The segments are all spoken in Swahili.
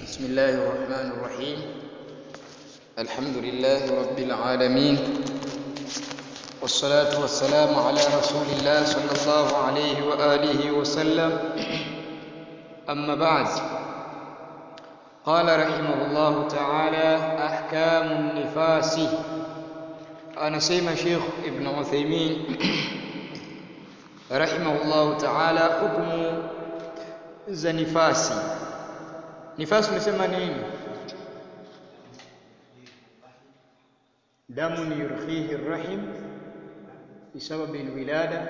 بسم الله الرحمن الرحيم الحمد لله رب العالمين والصلاة والسلام على رسول الله صلى الله عليه وآله وسلم أما بعد قال رحمه الله تعالى أحكام النفاس anasema Sheikh Ibn Uthaymeen rahimahullahu ta'ala hukumu za nifasi. Nifasi umesema nini? Damu yurkhihi rahim bisababi alwilada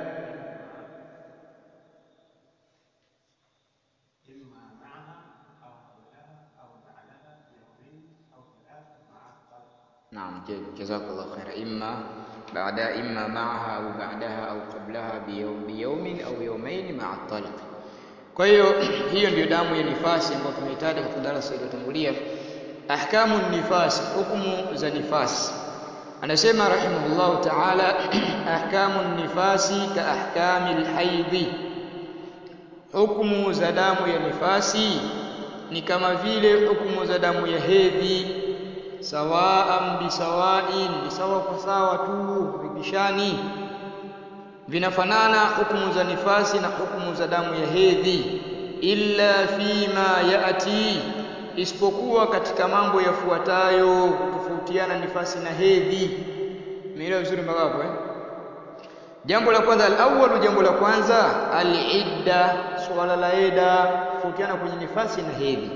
نعم جزاك الله خير إما بعد إما معها أو بعدها أو قبلها بيوم بيوم أو يومين مع الطلق kwa hiyo hiyo ndio damu ya nifasi ambayo tumeitaja katika darasa iliyotangulia ahkamu nifasi hukumu za nifasi anasema rahimahullahu ta'ala ahkamu nifasi ka ahkami alhaidhi hukumu za damu ya nifasi ni kama vile hukumu za damu ya hedhi sawaan bisawain ni sawa kwa sawa tu vipishani vinafanana hukumu za nifasi na hukumu za damu ya hedhi illa fima yati isipokuwa katika mambo yafuatayo kutofautiana nifasi na hedhi umeelewa vizuri mpaka hapo eh jambo la kwanza al jambo la kwanza al-idda swala la ida kutofautiana kwenye nifasi na hedhi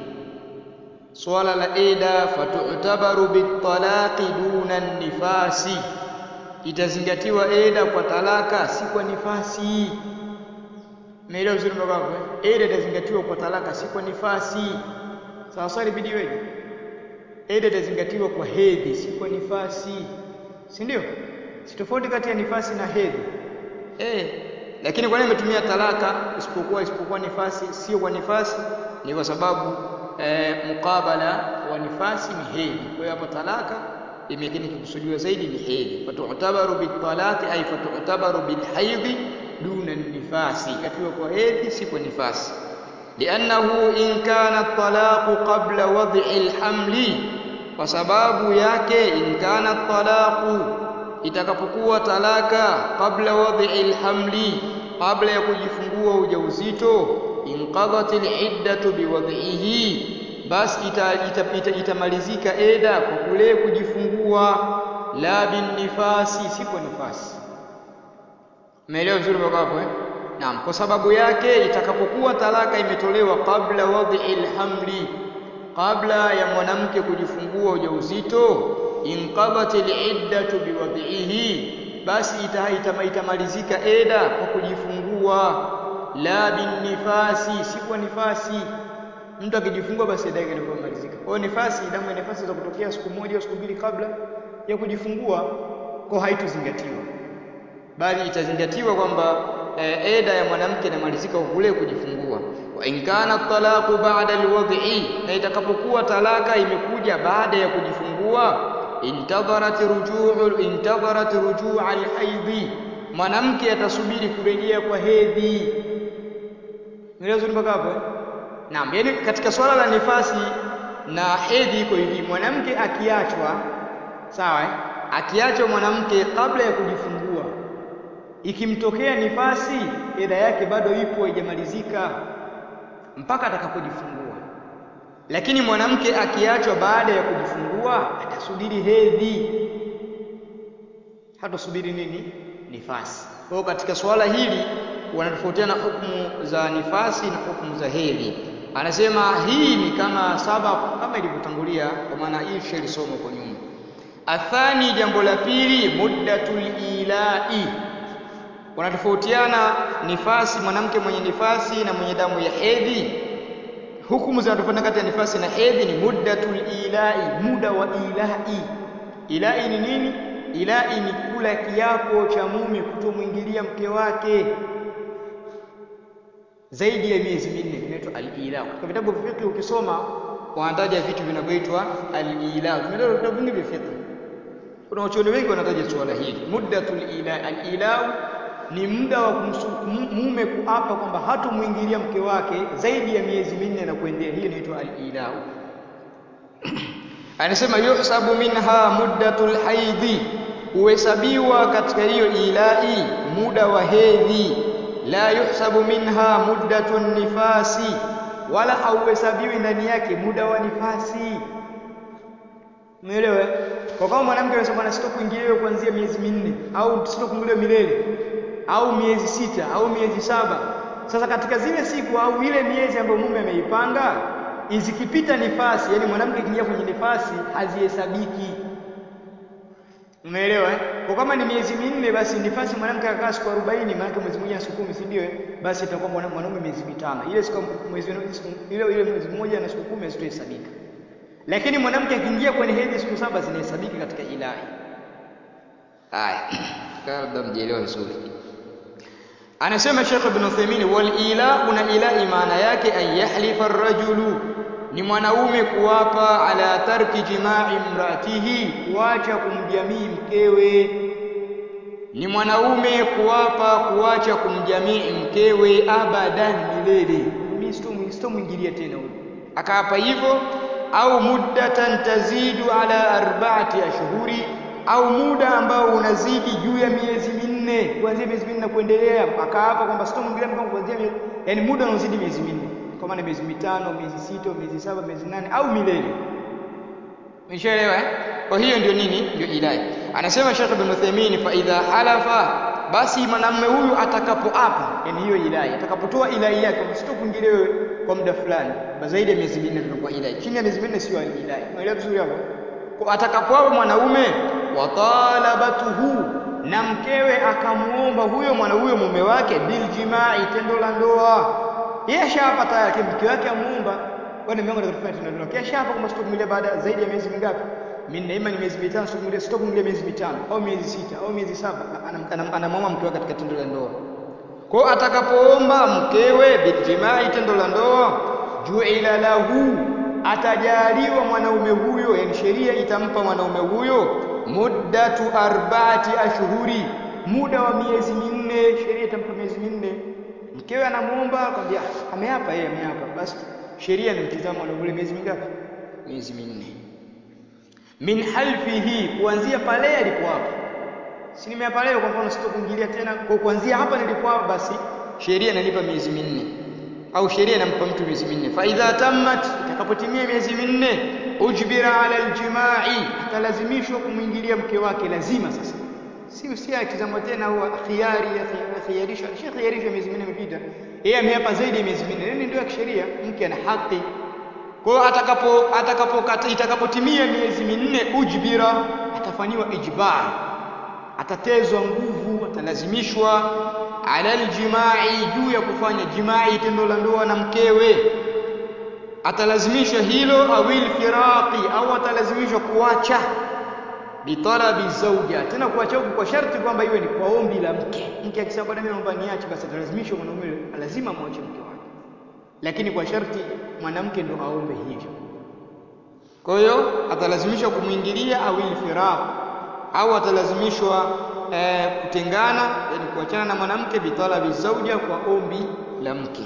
swala la ida fatutabaru bitalaqi duna nifasi itazingatiwa eda kwa talaka si kwa nifasi umeelewa vizuri mpaka hapo eda itazingatiwa kwa talaka si kwa nifasi sawa sawa ibidi weje eda itazingatiwa kwa hedhi si kwa nifasi si ndio si tofauti kati ya nifasi na hedhi eh lakini kwa nini imetumia talaka isipokuwa isipokuwa nifasi sio kwa nifasi ni kwa sababu e, mukabala wa nifasi ni hedhi kwa hiyo hapo talaka imekini kikusudiwa zaidi ni hedhi fatutabaru bitalaqi ay fatutabaru bilhaidhi duna nifasi katiwa kwa hedhi si kwa nifasi liannahu in kana talaqu qabla wad'i alhamli kwa sababu yake in kana talaqu itakapokuwa talaka qabla wad'i alhamli kabla ya kujifungua ujauzito inqadhat aliddatu biwad'ihi basi itamalizika ita, ita, ita eda kwa kule kujifungua la bin nifasi si kwa nifasi umeelewa vizuri mpaka hapo eh naam kwa sababu yake itakapokuwa talaka imetolewa kabla wadhi alhamli kabla ya mwanamke kujifungua ujauzito inqadat aliddatu biwadhihi basi ita, ita, itamalizika eda kwa kujifungua la bin nifasi si kwa nifasi mtu akijifungua basi eda yake inakuwa malizika. Kwa hiyo nifasi, damu ya nifasi za kutokea siku moja au siku mbili kabla ya kujifungua, kwa haitozingatiwa, bali itazingatiwa kwamba e, eda ya mwanamke inamalizika kwa kule kujifungua. Wa in kana talaqu ba'da alwad'i, na itakapokuwa talaka imekuja baada ya kujifungua, intadharat rujuu intadharat rujuu alhaidhi, mwanamke atasubiri kurejea kwa hedhi. Nielewa mpaka hapo eh? Naam, yani katika swala la nifasi na hedhi iko hivi, mwanamke akiachwa sawa eh? Akiachwa mwanamke kabla ya kujifungua, ikimtokea nifasi, eda yake bado ipo haijamalizika mpaka atakapojifungua. Lakini mwanamke akiachwa baada ya kujifungua, atasubiri hedhi, hatasubiri nini? Nifasi. Kwa hiyo katika swala hili wanatofautiana hukumu za nifasi na hukumu za hedhi. Anasema hii ni kama saba kama ilivyotangulia, kwa maana hii tushalisoma huko nyuma. Athani, jambo la pili, muddatul ilai. Wanatofautiana nifasi, mwanamke mwenye nifasi na mwenye damu ya hedhi. Hukumu zinatofautiana kati ya nifasi na hedhi ni muddatul ilai, muda wa ilai. Ilai ni nini? Ilai ni kula kiapo cha mume kutomwingilia mke wake zaidi ya miezi minne kinaitwa al-ila. Katika vitabu vya fiqh ukisoma wanataja vitu vinavyoitwa al-ila. Vimetaja vitabu vingi vya fiqh. Kuna wachuoni wengi wanataja suala hili. Muddatul ila. Al-ila ni muda wa mume kuapa kwamba hatomwingilia mke wake zaidi ya miezi minne na kuendelea. Hiyo inaitwa al-ila. anasema yuhsabu minha muddatul haidhi huhesabiwa katika hiyo ilai muda wa hedhi la yuhsabu minha muddatun nifasi wala hauhesabiwi ndani yake muda wa nifasi umeelewa kwa kama mwanamke anasema bwana sitokuingiliwa kuanzia miezi minne au sitokuingiliwa milele au miezi sita au miezi saba sasa katika zile siku au ile miezi ambayo mume ameipanga izikipita nifasi yani mwanamke akiingia kwenye nifasi hazihesabiki umeelewa eh? kwa kama ni miezi minne basi nifasi mwanamke akakaa siku 40 maana mwezi mmoja na siku 10 si ndio eh? basi itakuwa mwanaume miezi mitano ile siku mwezi ile ile mwezi mmoja na siku 10 hazitohesabika lakini mwanamke akiingia kwenye hedhi siku saba zinahesabika katika ilahi haya labda mjielewa vizuri anasema Sheikh Ibn Uthaymeen wal ila una ilai maana yake an yahlifa ar-rajulu ni mwanaume kuwapa ala tarki jima'i imraatihi kuacha kumjamii mkewe ni mwanaume kuwapa kuacha kumjamii mkewe abadan milele mimi sitomwingilia tena huyo akaapa hivyo au muddatan tazidu ala arba'ati ashhuri au muda ambao unazidi juu ya miezi minne kuanzia miezi minne kuendelea akaapa kwamba sitomwingilia mke kuanzia yani muda unaozidi miezi minne kwa maana miezi mitano miezi sita miezi saba miezi nane au milele umeshaelewa eh kwa hiyo ndio nini ndio ilahi anasema Sheikh Ibn Uthaymeen fa idha halafa basi mwanamume huyu atakapoapa yani hiyo ilahi atakapotoa ilahi yake sitokuingilia wewe kwa muda fulani zaidi ya miezi minne tunakuwa ilahi chini ya miezi minne sio ilahi unaelewa vizuri hapo kwa atakapoapa mwanaume wa talabatuhu na mkewe akamuomba huyo mwana huyo mume wake bil jimai tendo la ndoa yeye ashapa tayari mke wake amuomba bwana mimi wangu nataka tendo la ndoa kisha hapa kama sitokumilia baada zaidi ya miezi mingapi minne ima ni miezi mitano sitokumilia sitokumilia miezi mitano au miezi sita au miezi saba anamwomba mke wake katika tendo la ndoa kwa atakapoomba mkewe bil jimai tendo la ndoa ju'ila lahu atajaliwa mwanaume huyo yani sheria itampa mwanaume huyo muddatu arba'ati ashhuri muda wa miezi minne sheria itampa miezi minne mkewe anamuomba akamwambia ameapa yeye ameapa basi sheria inamtizama mwanaume miezi mingapi miezi minne min halfihi kuanzia pale alipoapa si nimeapa leo kwa mfano sitokuingilia tena kwa kuanzia hapa nilipoapa basi sheria inanipa miezi minne au sheria inampa mtu miezi minne fa idha tammat itakapotimia miezi minne ujbira ala aljimai atalazimishwa kumwingilia mke wake lazima sasa si si akizama tena au khiari khiarisha shi khiarisha miezi minne imepita yeye ameapa zaidi ya miezi minne nini ndio ya kisheria mke ana haki kwa hiyo atakapo atakapo itakapotimia miezi minne ujbira atafanyiwa ijbar atatezwa nguvu atalazimishwa ala aljimai juu ya kufanya jimai tendo la ndoa na mkewe atalazimishwa hilo awil firaqi au atalazimishwa kuacha bitalabi zauja tena kuacha huku kwa sharti kwamba iwe ni kwa ombi la mke mke akisema bwana mimi naomba niache basi atalazimishwa mwanaume lazima amwache mke wake lakini kwa sharti mwanamke ndo aombe hivyo kwa hiyo atalazimishwa kumwingilia awil firaq au atalazimishwa eh, kutengana yani kuachana na mwanamke bitalabi zauja kwa ombi la mke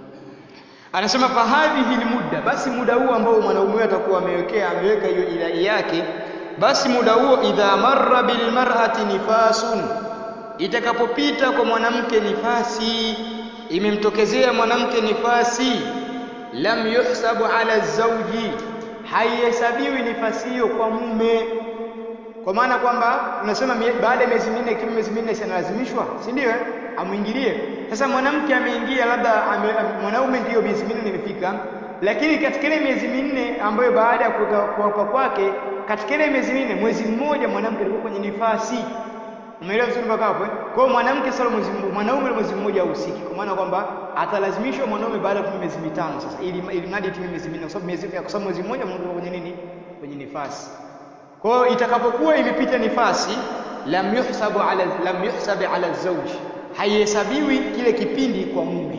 anasema fahadhihi muda basi muda huo ambao mwanaume atakuwa amewekea ameweka hiyo ilai yake basi muda huo idha marra bil mar'ati nifasun itakapopita kwa mwanamke nifasi imemtokezea mwanamke nifasi lam yuhsabu ala zawji haihesabiwi nifasi hiyo kwa mume kwa maana kwamba tunasema baada ya miezi minne kama miezi minne sinalazimishwa si ndio eh amwingilie sasa mwanamke ameingia labda ame, mwanaume ndiyo miezi minne imefika lakini katika ile miezi minne ambayo baada ya kuapa kwake katika ile miezi minne mwezi mmoja mwanamke alikuwa kwenye nifasi umeelewa vizuri mpaka hapo eh kwa hiyo mwanamke sasa mwezi mwanaume mwezi mmoja hahusiki kwa maana kwamba atalazimishwa mwanaume baada ya miezi mitano sasa ili ili mradi itimie miezi minne kwa sababu miezi kwa sababu mwezi mmoja mwanamke kwenye nini kwenye nifasi kwa hiyo itakapokuwa imepita nifasi lam yuhsabu ala lam yuhsab ala zawj haihesabiwi kile kipindi kwa mume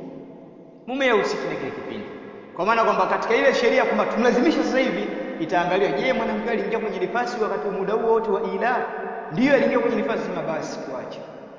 mume hahusiki na kile kipindi kwa maana kwamba katika ile sheria kwamba tumlazimisha sasa hivi itaangaliwa je mwanamke aliingia kwenye nifasi wakati wa muda huo wote wa ila ndiyo aliingia kwenye nifasi sema basi tuache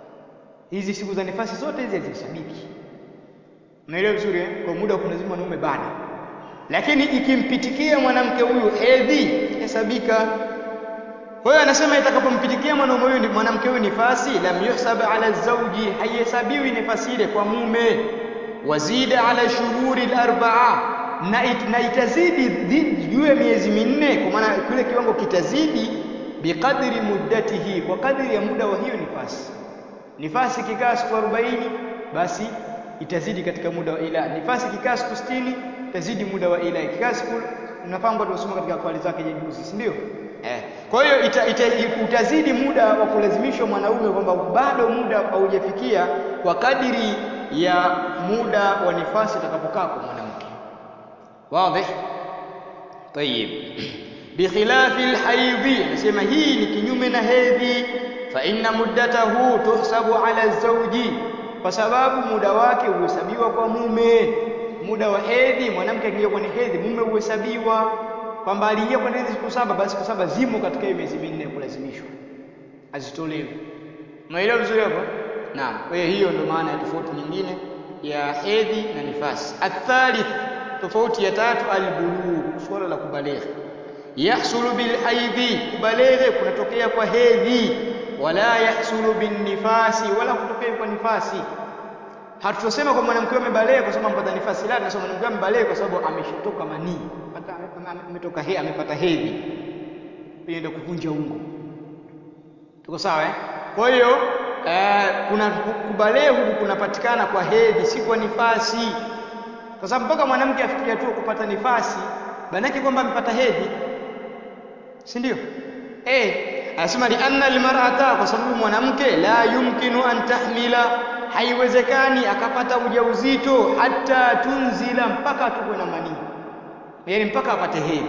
hizi siku za nifasi zote hizi hazihesabiki unaelewa vizuri eh? kwa muda wa kumlazimu mwanaume bado lakini ikimpitikia mwanamke huyu hedhi hesabika kwa hiyo anasema itakapompitikia mwanaume huyu mwanamke huyu nifasi lam yuhsab ala zawji haihesabiwi nifasi ile kwa mume wazida ala shuhuri al-arba'a na, it, na itazidi juu ya miezi minne kwa maana kile kiwango kitazidi biqadri muddatihi kwa kadri ya muda wa hiyo nifasi nifasi kikaa siku 40 basi itazidi katika muda wa ila nifasi kikaa siku 60 itazidi muda wa ila kikaa siku nafahamu tusoma katika kwali zake juzi si ndio eh kwa hiyo ita, ita, utazidi muda wa kulazimishwa mwanaume kwamba bado muda haujafikia kwa kadiri ya muda wa nifasi utakapokaa kwa mwanamke wazi طيب بخلاف الحيض anasema hii ni kinyume na hedhi fa inna muddatahu tuhsabu ala zawji kwa sababu muda wake huhesabiwa kwa mume muda wa hedhi mwanamke akiingia kwenye hedhi mume huhesabiwa kwamba aliingia kwenye hedhi siku saba basi siku saba zimo katika hiyo miezi minne ya kulazimishwa azitolewe unaelewa vizuri hapo naam kwa hiyo hiyo ndio maana ya tofauti nyingine ya hedhi na nifasi athalith tofauti ya tatu albulugh swala la kubaligha yahsulu bilhaidhi kubaligha kunatokea kwa hedhi wala yahsulu binnifasi wala kutokea kwa nifasi hatutosema kwa mwanamke amebalegha kwa sababu amepata nifasi la tunasema mwanamke amebalegha kwa sababu ameshatoka manii ametoka he amepata hedhi hiyo ndio kuvunja ungo tuko sawa eh kwa hiyo eh, kuna kubalegha huku kunapatikana kwa hedhi si kwa nifasi kwa sababu mpaka mwanamke afikia tu kupata nifasi banaki kwamba amepata hedhi si ndio eh anasema li anna almar'ata kwa sababu mwanamke la yumkinu an tahmila haiwezekani akapata ujauzito hata tunzila mpaka atukwe na manii yaani mpaka apate hedhi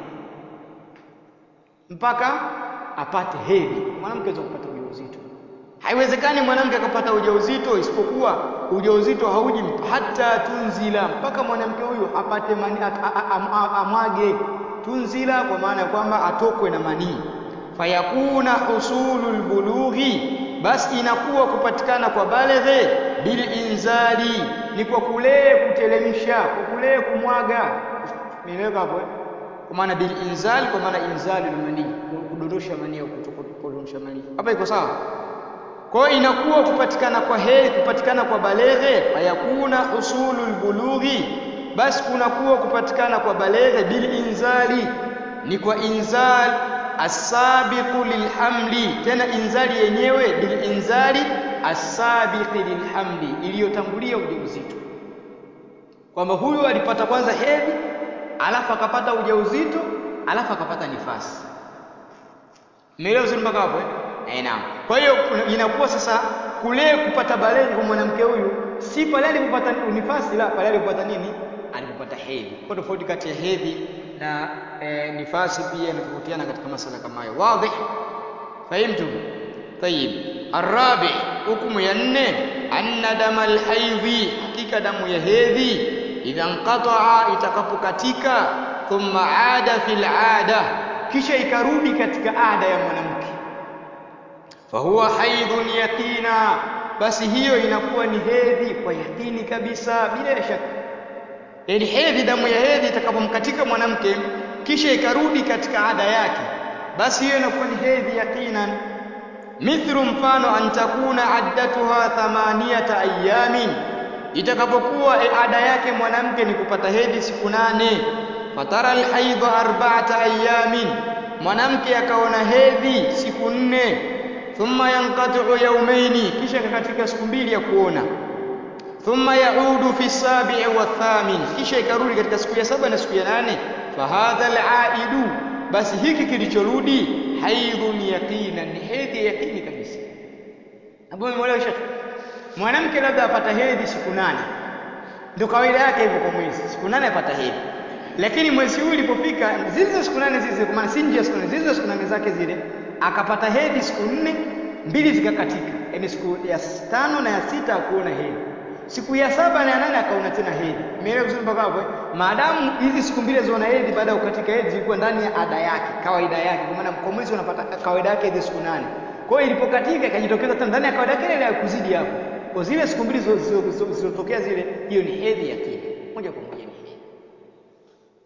mpaka apate hedhi mwanamke aweza kupata ujauzito haiwezekani mwanamke akapata ujauzito isipokuwa ujauzito hauji hata tunzila mpaka mwanamke huyu apate mani, amwage tunzila kwa maana ya kwamba atokwe na manii fayakuna husulul bulughi basi inakuwa kupatikana kwa baleghe bil inzali ni kwa kule kutelemsha kwa kule kumwaga nieleweka hapo eh kwa maana bil inzal kwa maana inzali manii kudondosha manii au kudondosha manii hapa iko sawa kwa hiyo inakuwa kupatikana kwa heri kupatikana kwa baleghe fayakuna husulul bulughi basi kunakuwa kupatikana kwa baleghe bil inzali ni kwa inzal asabiqu lilhamli tena inzali yenyewe bil inzali asabiqi lilhamli iliyotangulia ujauzito kwamba huyu alipata kwanza hedhi alafu akapata ujauzito alafu akapata nifasi Umeelewa vizuri mpaka hapo eh? Eh, naam. Kwa hiyo inakuwa sasa kule kupata baleghe kwa mwanamke huyu si pale alipopata nifasi la pale alipopata nini? Alipopata hedhi. Kwa tofauti kati ya hedhi na e, nifasi pia inatofautiana katika masala kama hayo. Wazi? Fahimtum? Tayib. Arabi, hukumu ya nne, anna damal haidhi, hakika damu ya hedhi idha nqata'a, itakapokatika, thumma ada fil ada, kisha ikarudi katika ada ya mwanamke fahuwa haidhun yaqina, basi hiyo inakuwa ni hedhi kwa yakini kabisa, bila ya shaka. Yaani hedhi, damu ya hedhi itakapomkatika mwanamke kisha ikarudi katika ada yake, basi hiyo inakuwa ni hedhi yaqinan. Mithlu, mfano an takuna addatuha thamaniyata ayamin, itakapokuwa ada yake mwanamke ni kupata hedhi siku nane. Fatara alhaidha arba'ata ayamin, mwanamke akaona hedhi siku nne thumma yanqati'u yawmaini, kisha katika siku mbili ya kuona. Thumma yaudu fi sabi'i wa thamin, kisha ikarudi katika siku ya saba na siku ya nane. Fahadha alaidu, basi hiki kilichorudi haidhun yaqinan, ni hedhi ya yaqini kabisa. Hapo umeelewa shekhi? Mwanamke labda apata hedhi siku nane, ndio kawaida yake hivyo kwa mwezi, siku nane apata hedhi lakini mwezi huu ulipofika zile siku nane zile, kwa maana si nje ya siku nane, zile siku nane zake zile akapata hedhi siku nne, mbili zikakatika, yaani siku ya tano na ya sita akuona hedhi, siku ya saba na ya nane akaona tena hedhi. Umeelewa vizuri mpaka hapo? Maadamu hizi siku mbili ziona hedhi baada ya kukatika hedhi zilikuwa ndani ya ada yake, kawaida yake, kwa maana kwa mwezi unapata kawaida yake hedhi siku nane. Kwa hiyo ilipokakatika ikajitokeza tena ndani ya kawaida yake ile ya kuzidi hapo, kwa zile siku mbili zilizotokea zile, hiyo ni hedhi ya kina moja kwa moja, ni hedhi.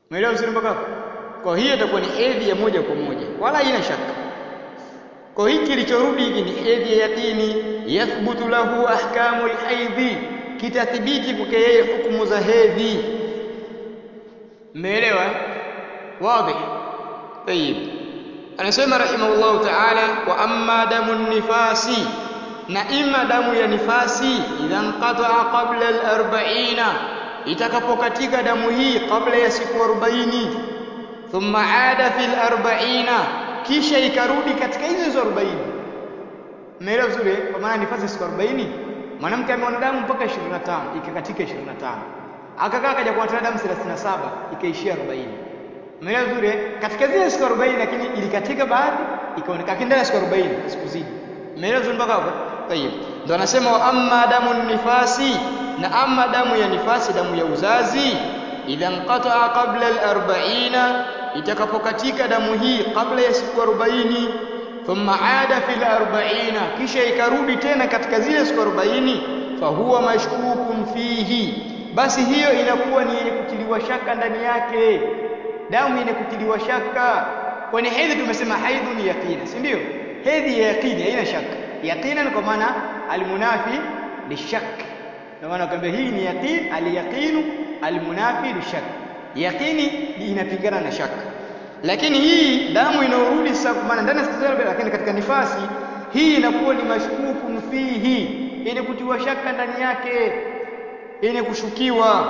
Umeelewa vizuri mpaka hapo? Kwa hiyo itakuwa ni hedhi ya moja kwa moja, wala haina shaka. Kwa hiki kilichorudi hiki ni hedhi ya yaqini, yathbutu lahu ahkamu alhaidhi, kitathibiti kwake yeye hukumu za hedhi. Mmeelewa? Wazi? Tayib. Anasema rahimahullahu ta'ala, wa amma damu nifasi, na ima damu ya nifasi idha nqata'a qabla al-arba'ina, itakapokatika damu hii kabla ya siku 40 thumma aada fil arba'ina, kisha ikarudi katika hizo hizo 40. Umeelewa vizuri? Kwa maana nifasi siku 40, mwanamke ameona damu mpaka 25, ikakatika 25, akakaa akaja kuona damu 37, ikaishia 40. Umeelewa vizuri? Katika zile siku 40, lakini ilikatika baadhi ikaonekana, lakini ndani ya siku 40 sikuzidi. Umeelewa vizuri mpaka hapo? Tayeb, ndo anasema wa amma damu nifasi, na amma damu ya nifasi, damu ya uzazi idha nqata'a qabla al-arba'ina, itakapokatika damu hii kabla ya siku 40, thumma aada fil arba'ina, kisha ikarudi tena katika zile siku 40, fahuwa mashkukun fihi, basi hiyo inakuwa ni yenye kutiliwa shaka ndani yake, damu yenye kutiliwa shaka. Kwani hedhi tumesema haidhu ni yaqina, si ndio? Hedhi ya yaqini haina shaka, yaqinan kwa maana almunafi lishak, ndio maana kwamba hii ni yaqin, alyaqinu almunafi lishak, yaqini inapingana na shaka. Lakini hii damu inayorudi sasa, kwa maana ndani ya siku zote, lakini katika nifasi hii inakuwa ni mashkukun fihi, yenye kutiwa shaka ndani yake, yenye kushukiwa.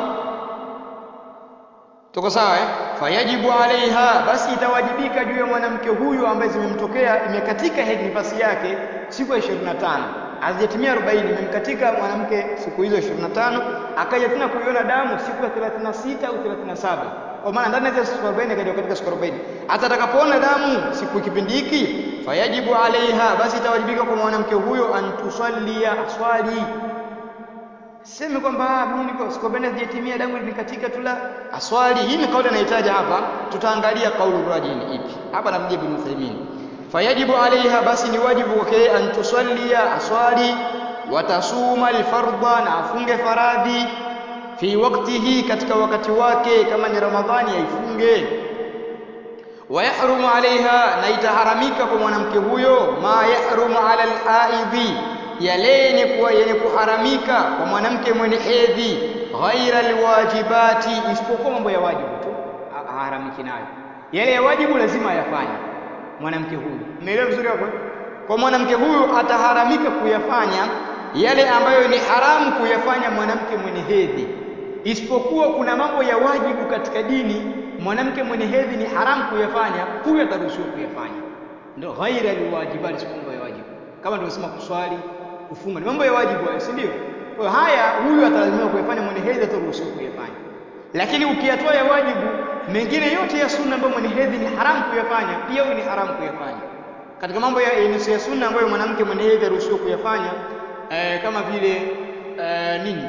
Tuko sawa eh? Fayajibu alaiha, basi itawajibika juu ya mwanamke huyu ambaye zimemtokea imekatika hedhi nifasi yake siku ya 25 hazijatimia 40, imemkatika mwanamke siku hizo 25, akaja tena kuiona damu siku ya 36 au 37, kwa maana ndani ya siku 40 akaja katika siku 40. Hata atakapoona damu siku kipindi hiki, fayajibu alaiha, basi itawajibika kwa mwanamke huyo antusallia, aswali Seme kwamba mimi niko siku 40 hazijatimia damu ilinikatika tu, la aswali. Hii ni kauli anahitaja hapa, tutaangalia kaulu rajini ipi hapa, namjia Ibn Uthaymeen fayajibu alaiha, basi ni wajibu kwake antusallia, aswali, watasuma alfardha, na afunge faradhi, fi waktihi, katika wakati wake, kama ni Ramadhani aifunge. Wayahrumu alaiha, na itaharamika kwa mwanamke huyo, ma yahrumu ala alhaidhi, yale yenye kuwa yenye kuharamika kwa mwanamke mwenye hedhi, ghaira alwajibati, isipokuwa mambo ya wajibu tu haharamiki nayo. Yale ya wajibu lazima ayafanye mwanamke huyu. Umeelewa vizuri hapo? Kwa mwanamke huyu ataharamika kuyafanya yale ambayo ni haramu kuyafanya mwanamke mwenye hedhi, isipokuwa kuna mambo ya wajibu katika dini mwanamke mwenye hedhi ni haramu kuyafanya, huyu ataruhusiwa kuyafanya. Ndio ghaira alwajibati, isipokuwa mambo ya wajibu, kama tulivyosema kuswali, kufunga, ni mambo ya wajibu hayo, si ndio? Kwa hiyo haya huyu atalazimiwa kuyafanya, mwenye hedhi ataruhusiwa kuyafanya. Lakini ukiyatoa ya wajibu mengine yote ya sunna ambayo mwenye hedhi ni haramu kuyafanya, pia huyu ni haramu kuyafanya. Katika mambo ya, ya sunna ambayo mwanamke mwenye hedhi aruhusiwa kuyafanya eh, kama vile eh, nini,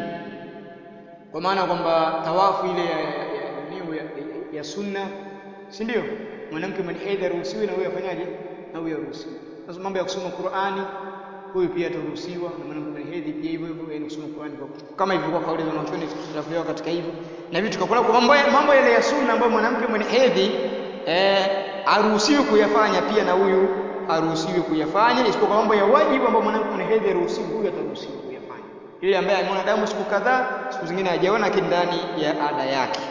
kwa maana kwamba tawafu ile ya, ya, ya, ya, ya, ya sunna, si ndio? Mwanamke mwenye hedhi aruhusiwi na huyu afanyaje? Na huyu aruhusiwi. Sasa mambo ya kusoma Qur'ani huyu pia ataruhusiwa, na mwanamke mwenye hedhi pia hivyo hivyo, yani kusoma Qur'ani kwa kama hivyo, kwa kauli za wanachuoni tutakuelewa katika hivyo na vitu tukakula kwa mambo mambo yale ya sunna ambayo mwanamke mwenye hedhi eh, aruhusiwi kuyafanya, pia na huyu haruhusiwi kuyafanya, isipokuwa mambo ya wajibu ambayo mwanamke mwenye hedhi aruhusiwi, huyu ataruhusiwa kuyafanya. Yule ambaye ameona damu siku kadhaa, siku zingine hajaona, lakini ndani ya ada yake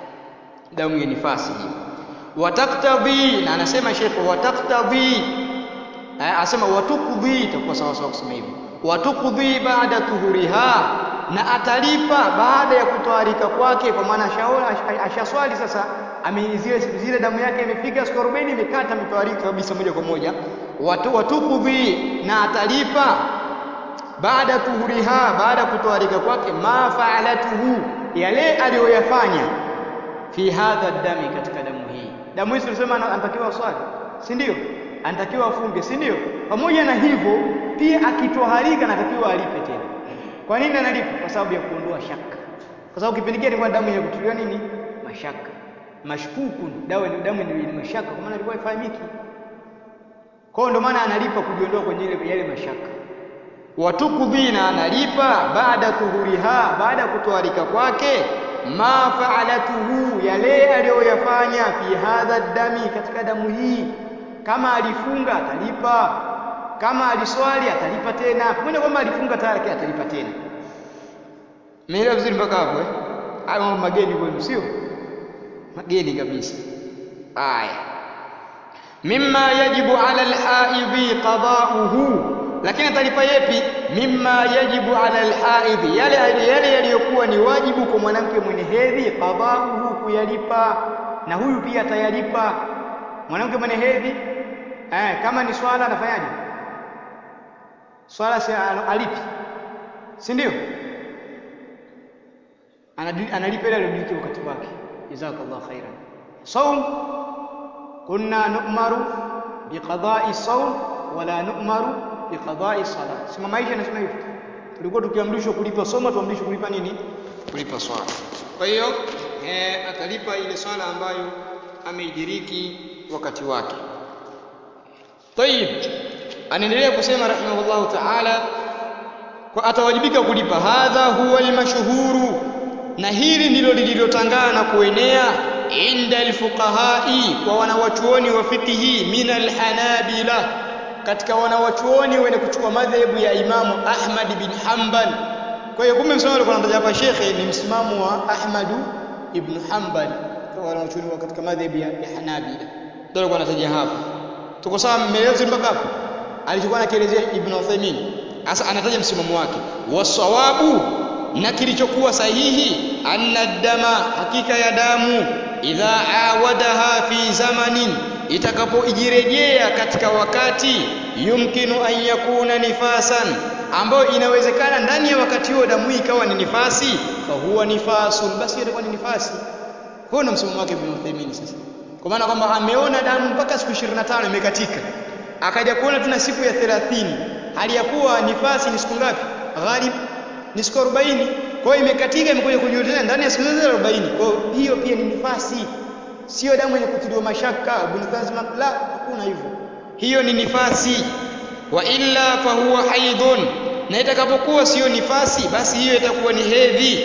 damu ya nifasi hiyo wataktadhi, na anasema shekhe wataktadhi asema watukudhi, itakuwa sawa sawa kusema hivyo. Watukudhi baada tuhuriha, na atalipa baada ya kutoharika kwake, kwa maana ashaswali sasa, zile zile damu yake imefika siku 40 imekata, ametoharika kabisa moja kwa moja. Watu watukudhi, na atalipa baada tuhuriha, baada ya kutoharika kwake, ma faalatuhu, yale aliyoyafanya fi hadha dami, katika damu hii. Damu hii tulisema anatakiwa swali, si ndio? anatakiwa afunge, si ndio? Pamoja na hivyo pia akitoharika anatakiwa alipe tena. Kwa nini analipa? Kwa sababu ya kuondoa shaka, kwa sababu kipindi kile ilikuwa damu yenye kutuliwa nini, mashaka, mashkuku, dawa ni damu ni mashaka, kwa maana ilikuwa ifahamiki. Kwa hiyo ndio maana analipa kujiondoa kwenye ile yale mashaka. Watukudhina, analipa baada tuhuriha, baada ya kutoharika kwake, ma fa'alatuhu yale aliyoyafanya fi hadha dami katika damu hii kama alifunga atalipa kama aliswali atalipa tena pamoja kwamba alifunga tayari atalipa tena Umeelewa vizuri mpaka hapo eh? Hayo mambo mageni kwenu sio? Mageni kabisa. Aya. Mimma yajibu ala alhaidhi qada'uhu. Lakini atalipa yepi? Mimma yajibu ala alhaidhi. Yale yale yaliyokuwa ni wajibu kwa mwanamke mwenye hedhi qada'uhu kuyalipa. Na huyu pia atayalipa. Mwanamke mwenye hedhi eh, kama ni swala anafanyaje? Swala si alipi. Si ndio? analipa ile aliyodiriki wakati wake jazakallahu khairan saum kunna nu'maru biqada'i saum wala nu'maru biqada'i salat sema maisha yanasema hivyo tulikuwa tukiamrishwa kulipa soma tuamrishwe kulipa nini kulipa swala kwa hiyo eh, atalipa ile swala ambayo ameidiriki wakati wake tayib anaendelea kusema rahimahullahu ta'ala kwa atawajibika kulipa hadha huwa almashhuru na hili ndilo lililotangana na kuenea inda alfuqahai kwa wanawachuoni wa fikihi min alhanabila katika wanawachuoni wenye kuchukua madhehebu ya Imamu Ahmad bin Hanbal kwa hiyo kumbe msimamo alikuwa anataja hapa shekhe ni msimamo wa Ahmad ibn Hanbal kwa wanawachuoni wa katika madhehebu ya, ya Hanabila ndio alikuwa anataja hapa tuko sawa mmeelewa mpaka hapo alichokuwa anakielezea Ibn Uthaymeen sasa anataja msimamo wake wasawabu na kilichokuwa sahihi anna dama hakika ya damu idha awadaha fi zamanin itakapojirejea katika wakati yumkinu an yakuna nifasan ambayo inawezekana ndani ya wakati huo damu ikawa ni nifasi fa huwa nifasun basi itakuwa ni nifasi huo ndio msimamo wake Ibn Uthaymeen sasa kwa maana kwamba ameona damu mpaka siku 25 imekatika akaja kuona tuna siku ya 30 hali ya kuwa nifasi ni siku ngapi ghalib ni siku 40 kwa hiyo imekatika imekuja kujulikana ndani ya siku zote 40 kwa hiyo pia ni nifasi sio damu yenye kutiliwa mashaka ibn Kazma la hakuna hivyo hiyo ni nifasi wa illa fa huwa haidhun na itakapokuwa sio nifasi basi hiyo itakuwa ni hedhi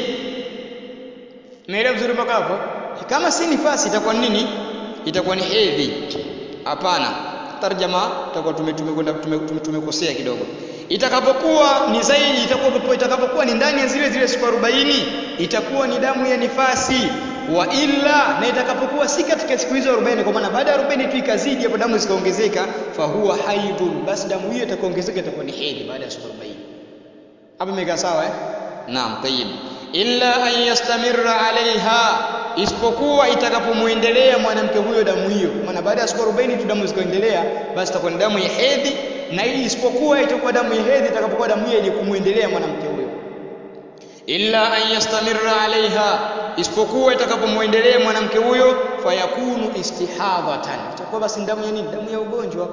Umeelewa vizuri mpaka hapo kama si nifasi itakuwa nini itakuwa ni hedhi hapana tarjama tutakuwa tumekwenda tumekosea kidogo itakapokuwa ni zaidi itakapokuwa itakapokuwa ni ndani ya zile zile siku 40 itakuwa ni damu ya nifasi wa illa na itakapokuwa si katika siku hizo 40 kwa maana baada ya 40 tu ikazidi hapo damu zikaongezeka fa huwa haidhun basi damu hiyo itakaongezeka itakuwa ni hedhi baada ya siku 40 hapo imekaa sawa eh naam tayyib illa an yastamirra alaiha isipokuwa itakapomuendelea mwanamke huyo damu hiyo maana baada ya siku 40 tu damu zikaendelea basi itakuwa ni damu ya hedhi na hii isipokuwa itakuwa damu ya hedhi itakapokuwa damu hiyo yenye kumuendelea mwanamke huyo illa an yastamirra alaiha isipokuwa itakapomuendelea mwanamke huyo fayakunu istihadhatan itakuwa basi damu ya nini damu ya ugonjwa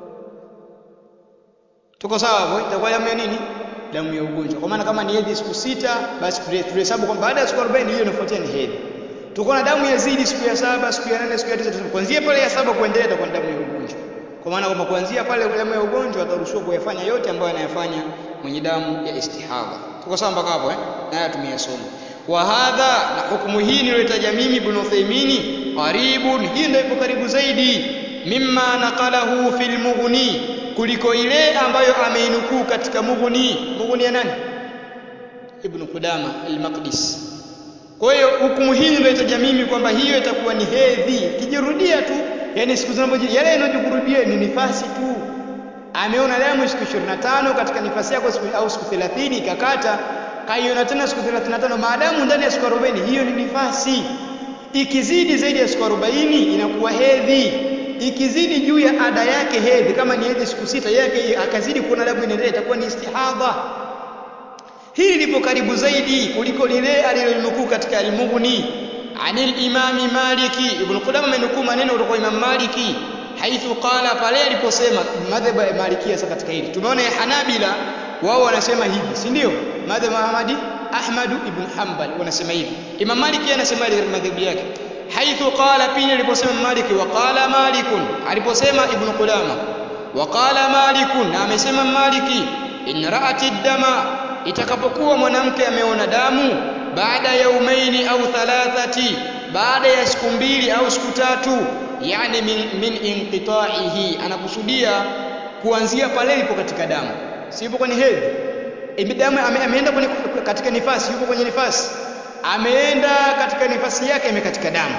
tuko sawa hapo itakuwa damu ya nini damu ya ugonjwa kwa maana kama ni hedhi siku sita basi tuhesabu kwamba baada ya siku 40 hiyo inafuatia ni hedhi tuko na damu ya zidi siku ya saba siku ya nane siku ya tisa kuanzia pale ya saba kuendelea itakuwa damu ya ugonjwa kwa maana kwamba kuanzia pale damu ya ugonjwa ataruhusiwa kuyafanya yote ambayo anayafanya mwenye damu ya istihadha tuko sawa mpaka hapo eh haya tumeyasoma wa hadha na hukumu hii niliyotaja mimi ibn Uthaymeen qaribun hii ndio ipo karibu zaidi mimma naqalahu fil mughni kuliko ile ambayo ameinukuu katika mughni mughni ya nani ibn Qudama al-Maqdis kwa hiyo hukumu hii niliyotaja mimi kwamba hiyo itakuwa ni hedhi kijirudia tu yani siku zinapoji yale yanayojirudia ni nifasi tu ameona damu siku 25 katika nifasi yako siku au siku 30 ikakata kaiona tena siku 35 maadamu ndani ya siku 40 hiyo ni nifasi ikizidi zaidi ya siku 40 inakuwa hedhi ikizidi juu ya ada yake hedhi kama ni hedhi siku sita yake akazidi kuona damu inaendelea itakuwa ni istihadha hili lipo karibu zaidi kuliko lile alilonukuu katika al-Mughni anil imami Maliki Ibn Qudama amenukuu maneno kutoka Imam Maliki haithu qala pale aliposema madhhabu ya Maliki sasa katika hili tumeona ya Hanabila wao wanasema hivi si ndio madhhabu Ahmadi Ahmad ibn Hanbal wanasema hivi Imam Maliki anasema ile madhhabu yake haithu qala pili aliposema Maliki wa qala Malikun aliposema Ibn Qudama wa qala Malikun na amesema Maliki in ra'ati dama itakapokuwa mwanamke ameona damu baada yaumaini au thalathati baada ya siku mbili au siku tatu yani min, min inqita'ihi anakusudia kuanzia pale ilipo katika damu si yupo kwenye hedhi damu ame, ameenda kwenye katika nifasi yupo kwenye nifasi ameenda katika nifasi yake imekatika damu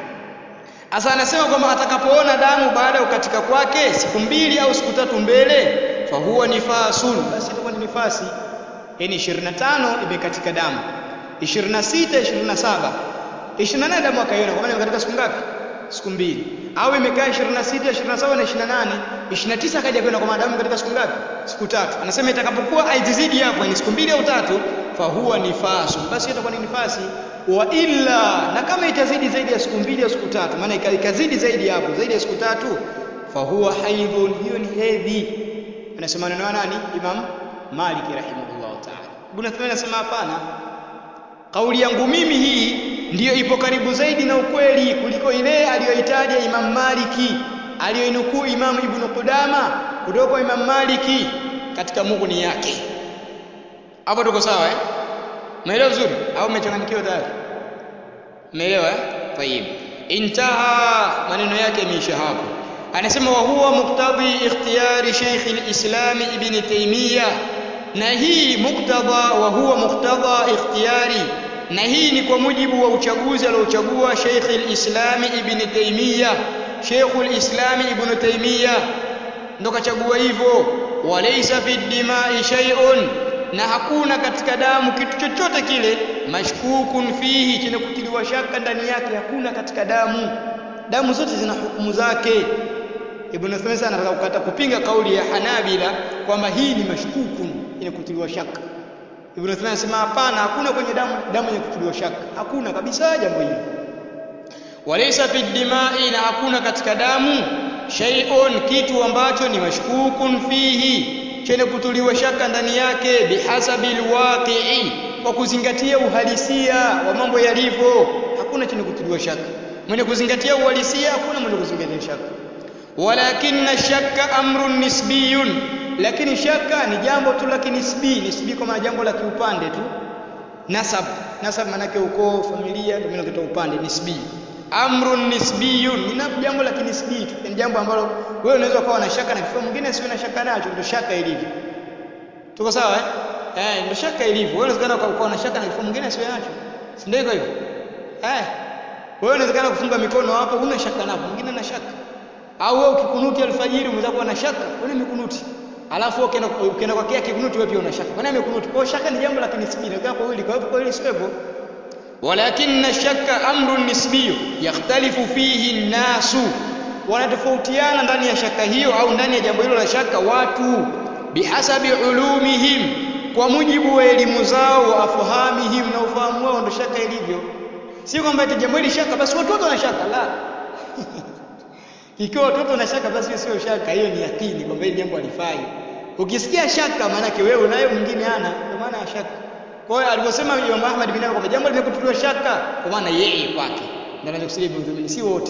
Asa anasema kwamba atakapoona damu baada ya kukatika kwake siku mbili au siku tatu mbele fa huwa nifasun basi itakuwa ni nifasi yani 25 imekatika damu 26 27 28 damu akaiona kwa maana imekatika siku ngapi siku mbili au imekaa 26 27 na 28 29 akaja kwenda kwa maadamu katika siku ngapi siku tatu anasema itakapokuwa haizidi hapo ni siku mbili au tatu fa huwa nifasun basi itakuwa ni nifasi wa illa na kama itazidi zaidi ya siku mbili au siku tatu maana ikazidi zaidi hapo zaidi ya siku tatu fa huwa haidhun hiyo ni hedhi anasema neno nani imam maliki rahimahullah taala ibn Uthman anasema hapana kauli yangu mimi hii ndiyo ipo karibu zaidi na ukweli kuliko ile aliyoitaja imam maliki aliyoinukuu imam ibn qudama kutoka kwa imam maliki katika mughni yake hapo tuko sawa eh Umeelewa vizuri au umechanganyikiwa tayari? Umeelewa eh? Tayib. Intaha maneno yake yameisha hapo. Anasema wa huwa muqtadi ikhtiyari Sheikh al-Islam Ibn Taymiyyah. Na hii muktadha wa huwa muqtada ikhtiyari na hii ni kwa mujibu wa uchaguzi aliochagua Sheikh al-Islam Ibn Taymiyyah. Sheikh al-Islam Ibn Taymiyyah ndo kachagua hivyo. Walaysa fi dimai shay'un na hakuna katika damu kitu chochote kile mashkukun fihi chenye kutiliwa shaka ndani yake hakuna katika damu damu zote zina hukumu zake Ibn Uthaymeen anataka kukata kupinga kauli ya Hanabila kwamba hii ni mashkukun yenye kutiliwa shaka Ibn Uthaymeen anasema hapana hakuna kwenye damu damu yenye kutiliwa shaka hakuna kabisa jambo hili walaysa fi dimai na hakuna katika damu shay'un kitu ambacho ni mashkukun fihi chenye kutuliwa shaka ndani yake bihasabi alwaqi'i kwa kuzingatia uhalisia wa mambo yalivyo hakuna chenye kutuliwa shaka mwenye kuzingatia uhalisia hakuna mwenye kuzingatia shaka walakinna shakka amrun nisbiyun lakini shaka ni jambo tu la kinisbi nisbi kwa maana jambo la kiupande tu nasab nasab maana yake ukoo familia ndio maana upande nisbi amrun nisbiyun ni jambo la kinisbi tu ni jambo ambalo wewe unaweza ukawa na shaka na kifaa mwingine sio na shaka nacho ndio shaka ilivyo tuko sawa eh eh ndio shaka ilivyo wewe unaweza ukawa na shaka na kifaa mwingine sio nacho si ndio hivyo eh wewe unaweza kufunga mikono hapo una shaka napo mwingine na shaka au wewe ukikunuti alfajiri unaweza kuwa na shaka wewe mikunuti alafu ukienda ukienda kwa kia kikunuti wewe pia una shaka maana mikunuti kwa shaka ni jambo la kinisbi na kwa hili kwa hivyo kwa hili sio hivyo ولكن الشك امر نسبي يختلف فيه الناس wanatofautiana ndani ya shaka hiyo au ndani ya jambo hilo la shaka watu bihasabi ulumihim kwa mujibu wa elimu zao wa afahamihim na ufahamu wao ndo shaka ilivyo si kwamba eti jambo hili shaka basi watu wote wana shaka la ikiwa watoto wana shaka basi sio shaka hiyo ni yakini kwamba hili jambo halifai ukisikia shaka maana yake wewe unayo mwingine hana ndio maana ya shaka kwa hiyo aliposema Imam Ahmad bin Hanbal kwamba jambo limekutiliwa shaka kwa maana yeye kwake ndio anachokusudia Ibn Uthaymeen si wote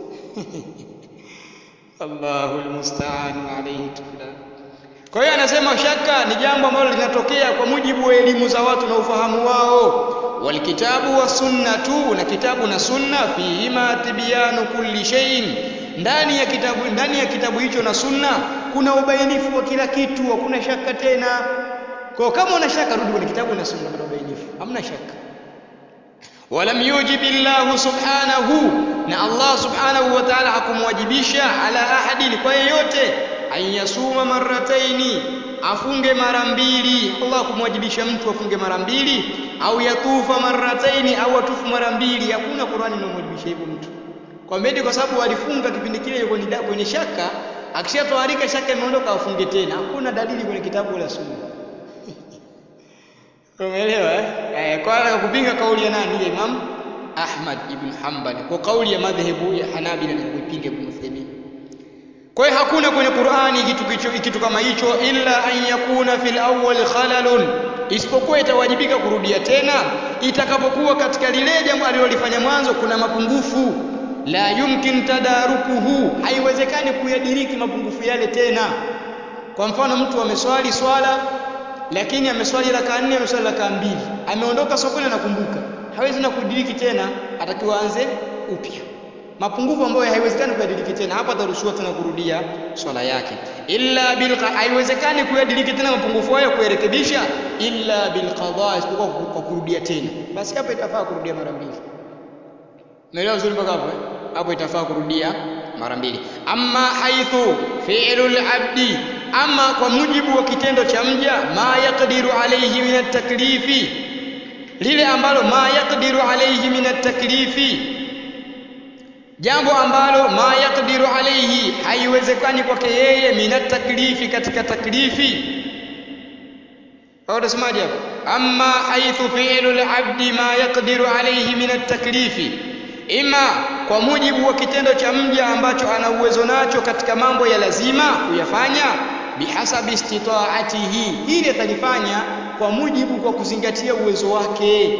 Allahu almusta'an alayhi tukla kwa hiyo anasema shaka ni jambo ambalo linatokea kwa mujibu wa elimu za watu na ufahamu wao walkitabu wa sunnatu na kitabu na sunna fihima tibyanu kulli shay'in ndani ya kitabu ndani ya kitabu hicho na sunna kuna ubainifu wa kila kitu hakuna shaka tena kwa kama una shaka rudi kwenye kitabu na sunna kuna ubainifu hamna shaka walam yujib Allah subhanahu na Allah subhanahu wa ta'ala hakumwajibisha ala ahadin kwa yeyote ayasuma marrataini afunge mara mbili Allah kumwajibisha mtu afunge mara mbili au yatufa marrataini au atufu mara mbili hakuna Qur'ani inamwajibisha hivyo mtu kwa mbedi kwa sababu alifunga kipindi kile kwenye kwenye shaka akishatoharika shaka imeondoka afunge tena hakuna dalili kwenye kitabu la sunna Umeelewa eh? Eh, kwa hiyo kupinga kauli ya nani ya Imam Ahmad ibn Hanbal kwa kauli ya madhehebu ya Hanabila na kuipinga Ibn Uthaymeen. Kwa hiyo hakuna kwenye Qur'ani kitu kicho, kitu kama hicho illa an yakuna fil awwal khalalun, isipokuwa itawajibika kurudia tena itakapokuwa katika lile jambo alilolifanya mwanzo kuna mapungufu la yumkin tadarukuhu, haiwezekani kuyadiriki mapungufu yale tena. Kwa mfano mtu ameswali swala lakini ameswali raka nne ameswali raka mbili ameondoka sokoni anakumbuka hawezi na kudiriki tena atakiwa aanze upya mapungufu ambayo haiwezekani kuyadiriki tena hapa ataruhusiwa tena kurudia swala yake illa bil haiwezekani kuyadiriki tena mapungufu hayo kuyarekebisha illa bil qada isipokuwa kwa kurudia tena basi hapa itafaa kurudia mara mbili Umeelewa vizuri mpaka hapo eh? Hapo itafaa kurudia mara mbili. Amma haithu fi'lul abdi, ama kwa mujibu wa kitendo cha mja, ma yaqdiru alayhi min at-taklifi, lile ambalo ma yaqdiru alayhi min at-taklifi, jambo ambalo ma yaqdiru alayhi, haiwezekani kwake yeye min at-taklifi, katika taklifi. Au unasemaje hapo? Amma haithu fi'lul abdi ma yaqdiru alayhi min at-taklifi ima kwa mujibu wa kitendo cha mja ambacho ana uwezo nacho katika mambo ya lazima kuyafanya bihasabi istitaatihi hili atalifanya kwa mujibu kwa kuzingatia uwezo wake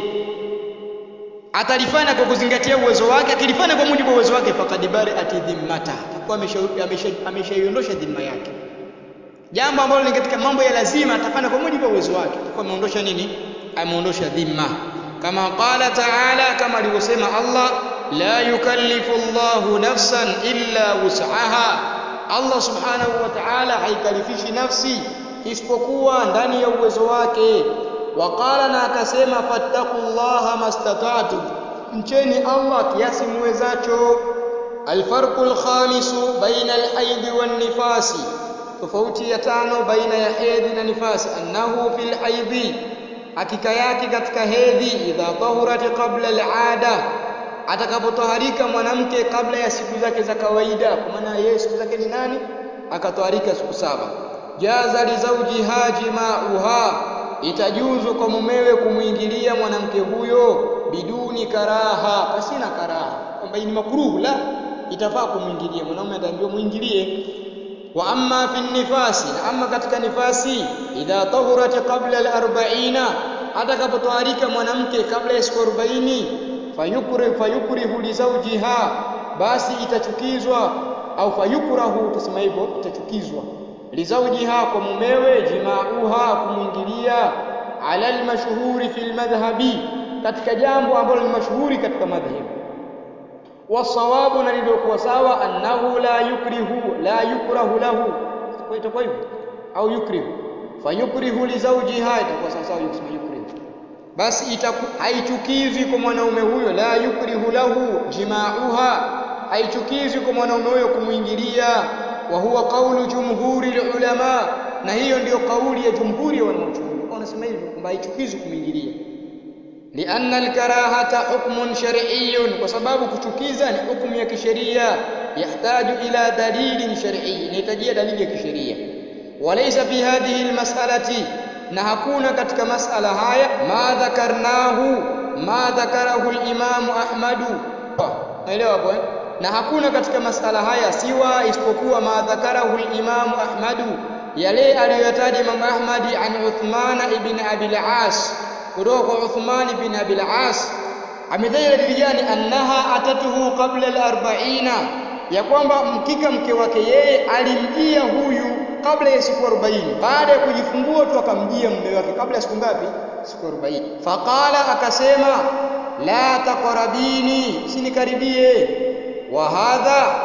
atalifanya kwa kuzingatia uwezo wake akilifanya kwa mujibu wa uwezo wake faqad bari'ati dhimmata atakuwa ameshaiondosha dhima yake jambo ambalo ni katika mambo ya lazima atafanya kwa mujibu wa uwezo wake atakuwa ameondosha nini ameondosha dhima kama qala ta'ala kama alivyosema Allah la yukallifu Allahu nafsan illa wus'aha Allah subhanahu wa ta'ala haikalifishi nafsi isipokuwa ndani ya uwezo wake waqala na akasema fattaqullaha mastata'tu mcheni Allah kiasi muwezacho alfarqul khamisu baina alhaidhi wan nifasi tofauti ya tano baina ya hedhi na nifasi annahu fil haidhi hakika yake katika hedhi idha tahurat qabla al'ada atakapotoharika mwanamke kabla ya siku zake za kawaida kwa maana yeye siku zake ni nani akatoharika siku saba jaza li zawjiha jima'uha itajuzu kwa mumewe kumwingilia mwanamke huyo biduni karaha pasina karaha kwamba ni makruhu la itafaa kumwingilia mwanamume ataambiwa muingilie wa amma fi nifasi na amma katika nifasi idha tahurat qabla al-arba'ina atakapotoharika mwanamke kabla ya siku 40 fayukri fayukrihu li zawjiha basi itachukizwa au fayukrahu tusema hivyo itachukizwa li zawjiha kwa mumewe jima'uha kumwingilia ala al-mashhuri fi al-madhhabi katika jambo ambalo ni mashuhuri katika madhhabu wasawabu na lililokuwa sawa annahu la yukrihu la yukrahu lahu kwa itakuwa hivyo au yukrihu fayukrihu li zawjiha itakuwa sawa sawa yusema yukrihu basi itaku haichukizi kwa mwanaume huyo la yukrihu lahu jima'uha haichukizi kwa mwanaume huyo kumwingilia wa huwa qawlu jumhuri ulama na hiyo ndiyo kauli ya jumhuri ya wanachuoni wanasema hivyo kwamba haichukizi kumwingilia لأن الكراهة حكم شرعي وسبب kuchukiza ni hukumu ya kisheria yahtaju ila dalilin shar'i inahitajia dalili ya kisheria walaysa fi hadhihi almas'alati na hakuna katika masala haya ma dhakarnahu ma dhakarahu al-imam Ahmad naelewa hapo eh na hakuna katika masala haya siwa isipokuwa ma dhakarahu al-imam Ahmad yale aliyoyataja Imam Ahmad an Uthman ibn Abi al-As kutoka kwa Uthman bin Abi al-As amedai dalili gani annaha atatuhu qabla al-arba'ina ya kwamba mkika mke wake yeye alimjia huyu kabla ya siku 40 baada ya kujifungua tu akamjia mume wake kabla ya siku ngapi siku 40 faqala akasema la taqrabini sinikaribie wa hadha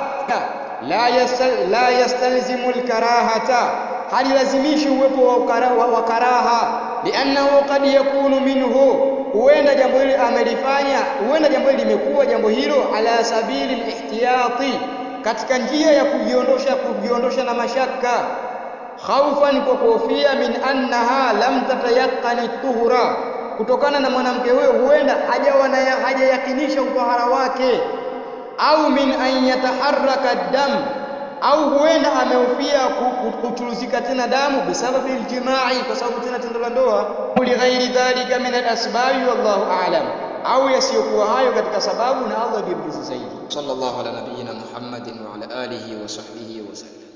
la yastal, la yastalzimu al-karahata halilazimishi uwepo wa, wa, wa karaha liannahu qad yakunu minhu huenda jambo hili amelifanya huenda jambo hili limekuwa jambo hilo ala sabili lihtiyati katika njia ya kujiondosha kujiondosha na mashaka khaufan kwa kuhofia min annaha lam tatayaqani tuhura kutokana na mwanamke huyo huenda hajawa na hajayakinisha utahara wake au min an yataharraka dam au huenda amehofia kuchuruzika tena damu bisababi aljimai kwa sababu tena tendo la ndoa li ghairi dhalika min alasbabi wallahu a'lam au yasiyokuwa hayo katika sababu na Allah ndiye mjuzi zaidi sallallahu ala nabiyyina muhammadin wa ala alihi wa sahbihi wa sallam